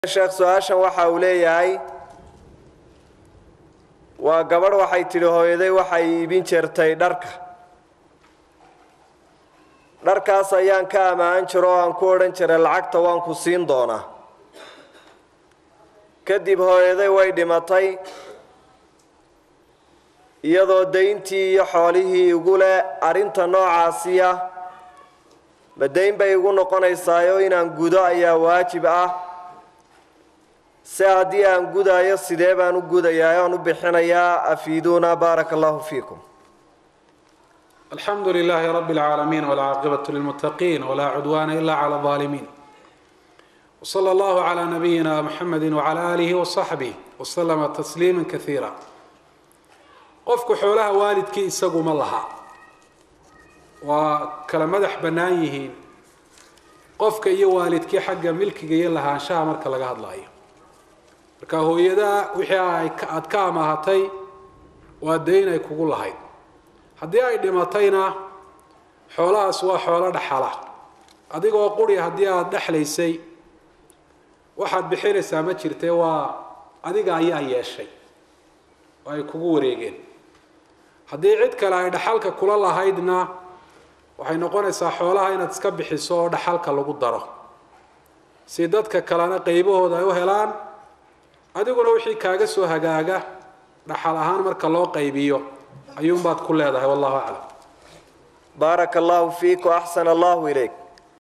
sheekh su-aashan waxa uu leeyahay waa gabadh waxay tidhi hooyaday waxay iibin jirtay dharka dharkaas ayaan ka ammaan jiro oo aan ku odhan jiray lacagta waan ku siin doonaa kadib hooyaday way dhimatay iyadoo dayntii iyo xoolihii igu leh arrinta noocaasiya ma dayn bay igu noqonaysaayo inaan gudo ayaa waajib ah se haddii aan gudaayo sidee baan u gudayaa aan u bixinayaa afiiduuna baaraka allahu fiikum alxamdu lilaahi rabi اlcaalamiin wاlcaaqibatu lilmuttaqiin walaa cudwaana ila clى اظaalimiin wslى allahu clى nabiyina mxamedi wclى aalihi waصaxbih waslama tasliima kaiira qofku xoolaha waalidkii isaguma laha waa kala madax bannaan yihiin qofka iyo waalidkii xagga milkiga iyo lahaanshaha marka laga hadlayo marka hooyadaa wixii aad ka amaahatay waa dayn ay kugu lahayd haddii ay dhimatayna xoolahaas waa xoolo dhaxala adigoo quri haddii aada dhexlaysay waxaad bixinaysaa ma jirtee waa adiga ayaa yeeshay oo ay kugu wareegeen haddii cid kale ay dhaxalka kula lahaydna waxay noqonaysaa xoolaha inaad iska bixiso oo dhaxalka lagu daro si dadka kalena qaybahooda ay u helaan adiguna wixii kaaga soo hagaaga dhaxal ahaan marka loo qaybiyo ayuunbaad ku leedahay wallahu aclam baaraka allahu fiik waaxsana allahu ilayk